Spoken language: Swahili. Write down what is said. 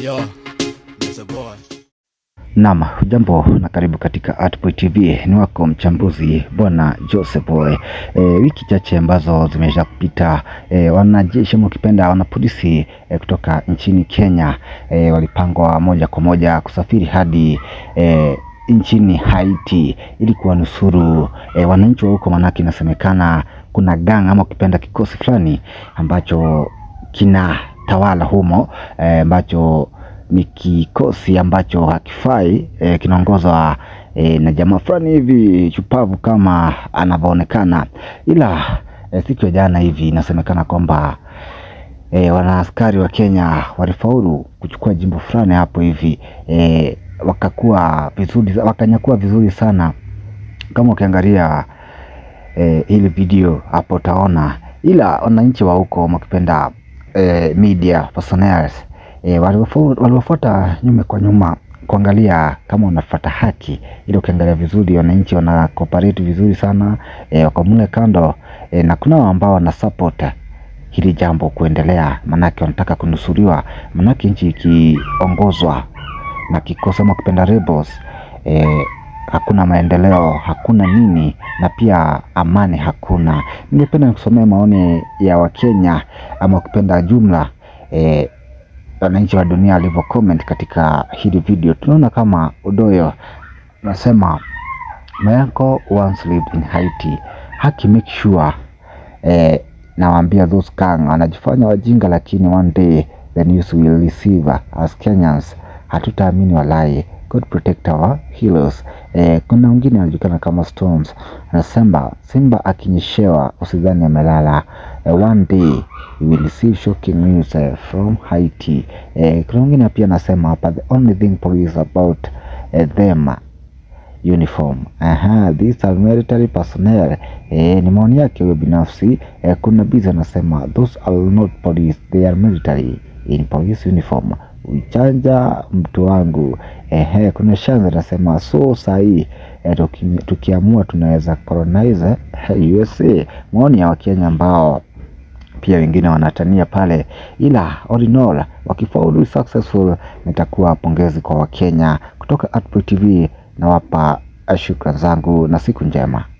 Yo, that's a boy. Naam, hujambo na karibu katika Artboy TV. Ni wako mchambuzi bwana Joseph Boy. E, wiki chache ambazo zimesha kupita e, wanajeshi ama ukipenda wanapolisi e, kutoka nchini Kenya e, walipangwa moja kwa moja kusafiri hadi e, nchini Haiti ili kuwanusuru e, wananchi wa huko, manake inasemekana kuna gang ama ukipenda kikosi fulani ambacho kina tawala humo e, ambacho ni kikosi ambacho hakifai e, kinaongozwa e, na jamaa fulani hivi chupavu kama anavyoonekana, ila e, siku ya jana hivi inasemekana kwamba e, wanaaskari wa Kenya walifaulu kuchukua jimbo fulani hapo hivi e, wakakuwa vizuri, wakanyakua vizuri sana. Kama ukiangalia e, hili video hapo utaona, ila wananchi wa huko wakipenda e, media personnel e, waliwafuata nyuma kwa nyuma kuangalia kama wanafuata haki, ili ukiangalia vizuri wananchi wana cooperate vizuri sana e, wako mle kando e, na kuna ambao wana support hili jambo kuendelea, manake wanataka kunusuriwa, manake nchi ikiongozwa na kikosi ama kupenda rebels e, hakuna maendeleo, hakuna nini, na pia amani hakuna. Ningependa nikusomea maoni ya Wakenya ama ukipenda jumla e, wananchi wa dunia walivyo comment katika hili video. Tunaona kama Udoyo nasema my uncle once lived in Haiti. Haki make sure eh, nawaambia those gang wanajifanya wajinga, lakini one day the news will receive as Kenyans. Hatutaamini walai. God protect our heroes. Eh, kuna mwingine anajulikana kama Stones anasema simba akinyeshewa usidhani amelala. Eh, one day we will see shocking news eh, from Haiti. Eh, kuna mwingine pia anasema hapa the only thing police about eh, them uniform. Aha, these are military personnel. Eh, ni maoni yake huyo binafsi. Eh, kuna bizi anasema those are not police, they are military in police uniform. Uchanja mtu wangu. Ehe, kuna shanza anasema so sahii eh, tuki, tukiamua tunaweza colonize eh, USA. Maoni ya Wakenya ambao pia wengine wanatania pale, ila all in all wakifaulu successful, nitakuwa pongezi kwa Wakenya. Kutoka Artboy TV nawapa shukrani zangu na siku njema.